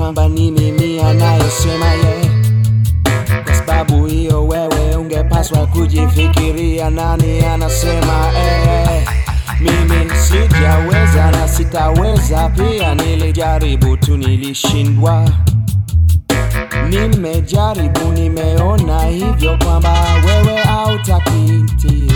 kwamba ni mimi anayesema ye. Kwa sababu hiyo wewe ungepaswa kujifikiria nani anasema eh. Mimi sijaweza na sitaweza pia, nilijaribu tu nilishindwa. Nimejaribu, nimeona hivyo kwamba wewe hautakitia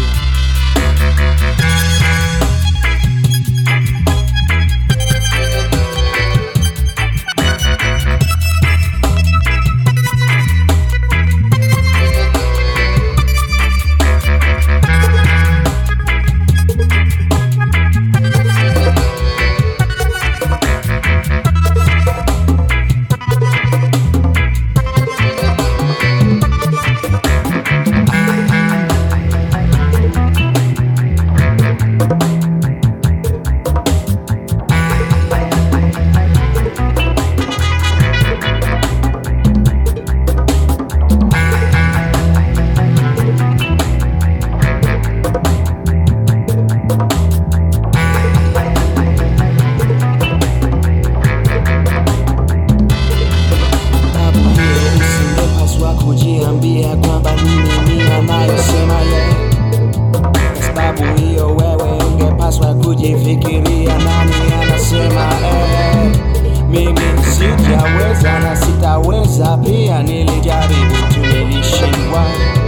Sababu hiyo usingepaswa kujiambia kwamba ni mimi anayesema ye. Kwa sababu hiyo wewe ungepaswa kujifikiria nani anasema eh. Mimi sijaweza na sitaweza pia, nilijaribu tu nilishindwa.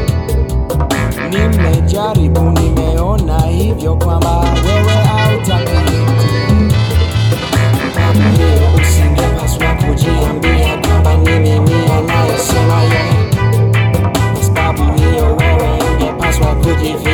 Nimejaribu, nimeona hivyo kwamba wewe hautakitia Sababu hiyo usingepaswa kujiambia kwamba ni mimi anayesema ye. Kwa sababu hiyo wewe ungepaswa kujifikiria